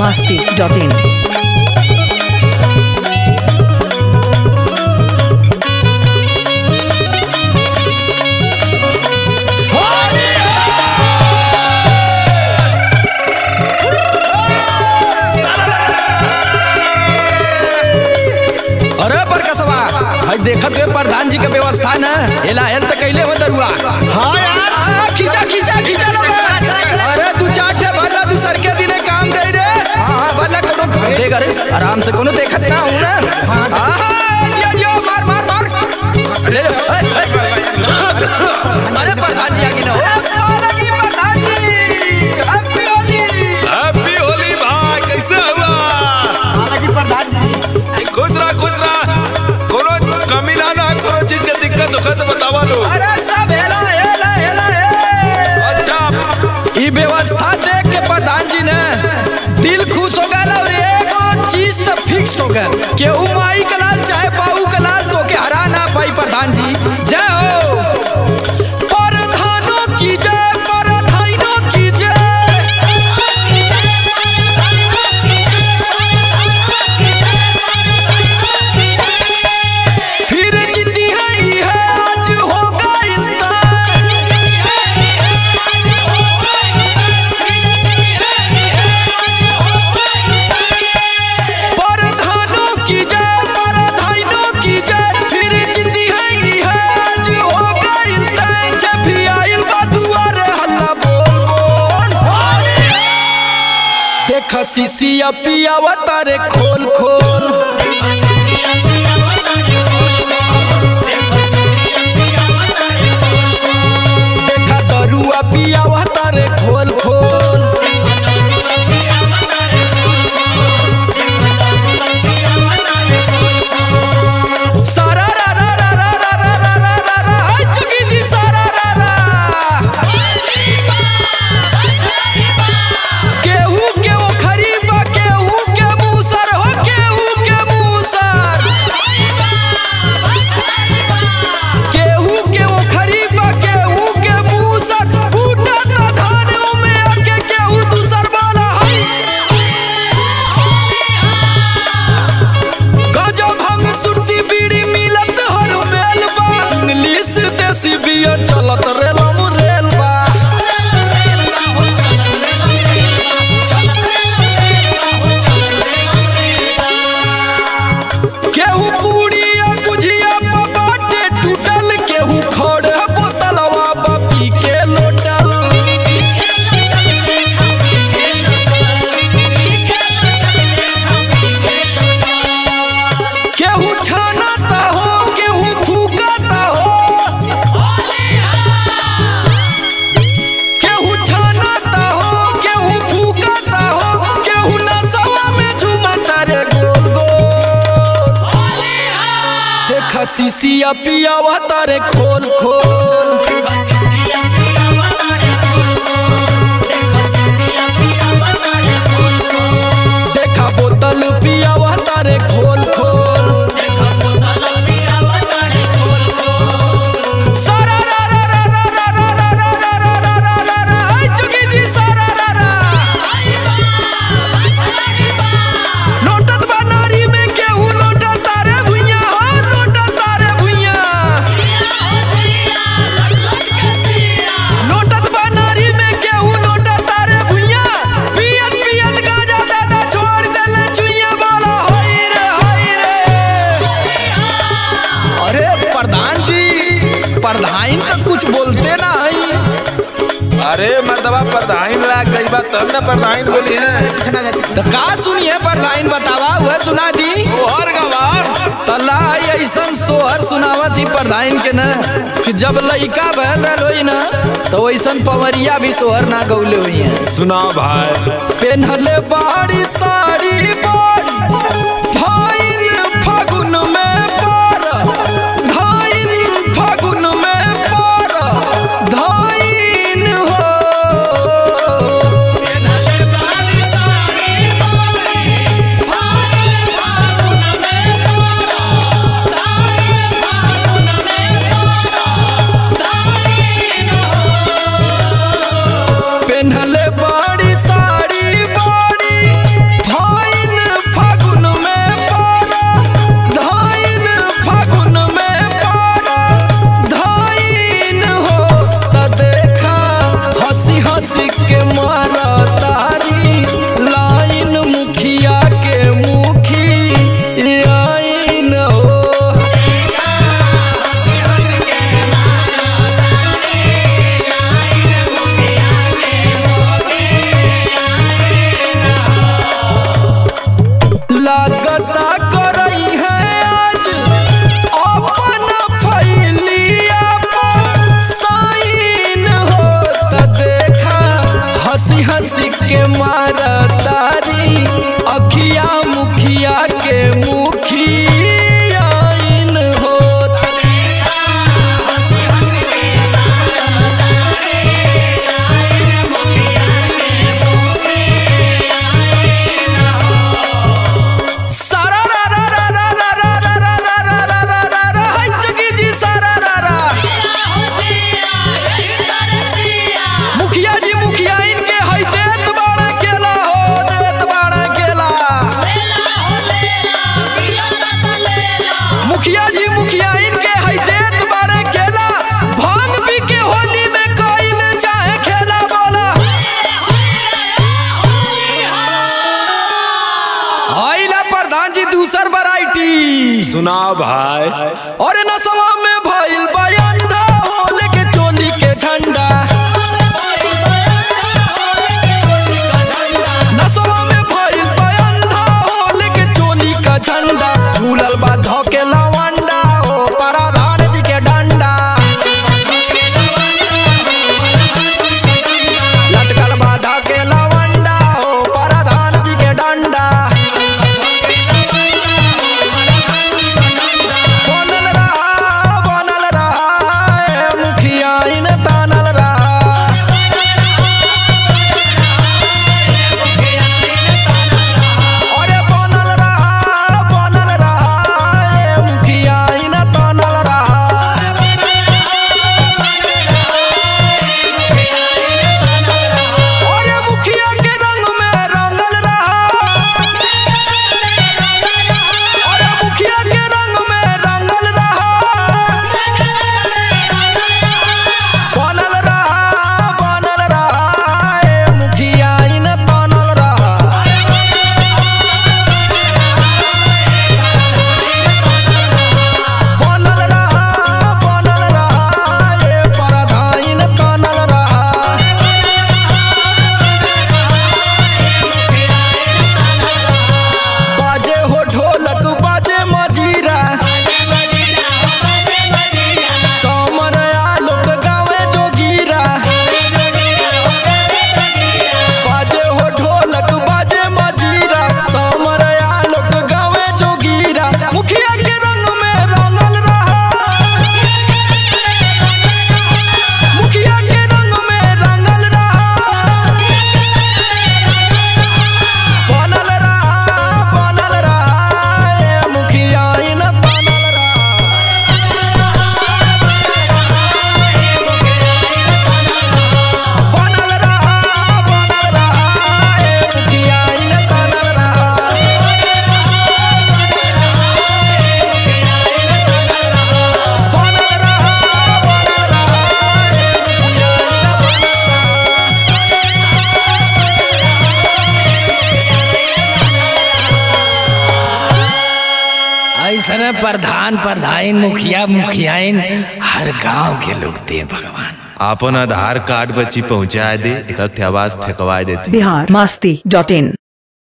masti.in. अरे बरकसवा भाई देखत हुए प्रधान जी के व्यवस्था न एला हेल त कैले हो दरुआ हाँ यार आ, खींचा खींचा खींचा लो बे। अरे तू चार ठे भरला तू सर के दिने काम दे रे हां भरला कोनो देख अरे आराम से कोनो देखत ना हूं ना हां दिया दिया मार मार मार ले ले ए, ए। अरे प्रधान जी आगे ना हो लगी प्रधान जी हैप्पी होली हैप्पी होली भाई कैसे हुआ हालांकि प्रधान जी खुश रहा खुश रहा कोनो कमी ना ना कोनो चीज के दिक्कत होखे तो बतावा लो अरे सब हेला हेला हेला हे अच्छा ई व्यवस्था देख के प्रधान जी ने दिल खुश हो गया और एगो चीज तो फिक्स हो गया कि उ माई कलाल चाहे बाबू कलाल तो के हरा ना पाई प्रधान जी जय हो प्रधानों की जय प्रधानों की जय फिर जीती है ये आज होगा इंतजार प्रधानों की जय प्रधानों की जय फिर जीती है ये आज होगा इंतजार जब भी आइल बा दुआरे हल्ला बोल बोल देख सीसिया पियावा तारे खोल खोल देखा दरुआ पियावा तारे खोल खोल सारा रा रा रा रा रा रा रा रा रा रा हाय चुकी जी सारा रा रा केहू के वो खरीबा केहू के मूसर हो केहू के मूसर केहू के वो खरीबा केहू के मूसर बूटा ता धान में आके केहू दूसर वाला हाय गजब हम सुरती बीड़ी मिलत हर मेल बा इंग्लिश देसी बियर चलत रेलम रेल बा केहू पूड़ी या गुझिया पा बाटे टूटल केहू खड़े बोतलवा बा पी के लोटल केहू छानाता हो केहू फूकाता हो केहू छानाता हो केहू फूकाता हो केहू नसवा में झुमाता रे गोल गोल देखा सीसिया पियावा तारे खोल खोल देखा बोतल पियावा तारे खोल खोल सारा रा रा रा रा रा रा रा रा रा रा रा रा रा रा हाय चुकी जी सारा रा रा लोटत बा नारी में केहू लोटत तारे भुइया हो लोटत तारे भुइया लोटत बा नारी में केहू लोटत तारे भुइया पियत पियत गाजा दादा छोड़ देले चुइया बोला होई रे होई रे अरे प्रधान जी प्रधान तो कुछ बोलते ना है अरे मर्दबा प्रधान ला गई बात तब ना प्रधान बोली है चिकना जा चिकना तो का सुनिए प्रधान बतावा वह सुना दी तोहर गवा तला ऐसन सोहर सुनावत ही प्रधान के न कि जब लइका भल रहल होई न तो वैसन पवरिया भी सोहर ना गौले हुई है सुनाओ भाई पेन्हले बाड़ी साड़ी बाड़ी धाइन फागुन में पार धाइन फागुन में पार धाइन हो पेन्हले बाड़ी साड़ी बाड़ी मार तारी अखिया मुखिया के मुखियाइन होत सारा रा रा रा रा रा रा रा रा रा रा रा रा रा रा हाय जगी जी सारा रा रा मुखिया जी मुखिया इनके है देत बाड़ा केला हो देत बाड़ा केला मुखिया जी मुखिया इनके है देत बाड़ा केला भांग पी के होली में कइल चाहे खेला बोला आइला प्रधान जी दूसर वैरायटी सुनाओ भाई और नसवा में भइल बयंदा होल के चोली के झंडा नसवा में भइल बयंदा होल के चोली का झंडा झूलल बा धोके लवंडा हो प्रधान जी के डंडा लटकल बा धोके लवंडा हो प्रधान जी के डंडा बनल रहा बनल रहा ए मुखिया इन तानल रहा अरे बनल रहा बनल रहा ए मुखिया इन तानल रहा अरे मुखिया के रंग में रंगल रहा अरे मुखिया के रंग में रंगल रहा बनल रहा बनल रहा ए मुखिया इन तानल रहा बनल रहा बनल रहा ए परधाइन तानल रहा बाजे हो ढोलक बाजे मजीरा समर आलोक गावे जोगीरा बाजे हो ढोलक बाजे मजीरा समर आलोक गावे जोगीरा मुखिया के रंग में रंगल रहा मुखिया के रंग में रंगल रहा बनल रहा बनल रहा ए मुखिया इन बनल रहा बनल रहा बनल रहा ए मुखिया इन बनल रहा बनल रहा बनल रहा ए मुखिया इन बनल रहा ऐसने प्रधान प्रधान मुखिया मुखियाइन हर गांव के लोग दे भगवान अपन आधार कार्ड बच्ची पहुंचा दे एक आवाज फेंकवा देती बिहार मस्ती डॉट इन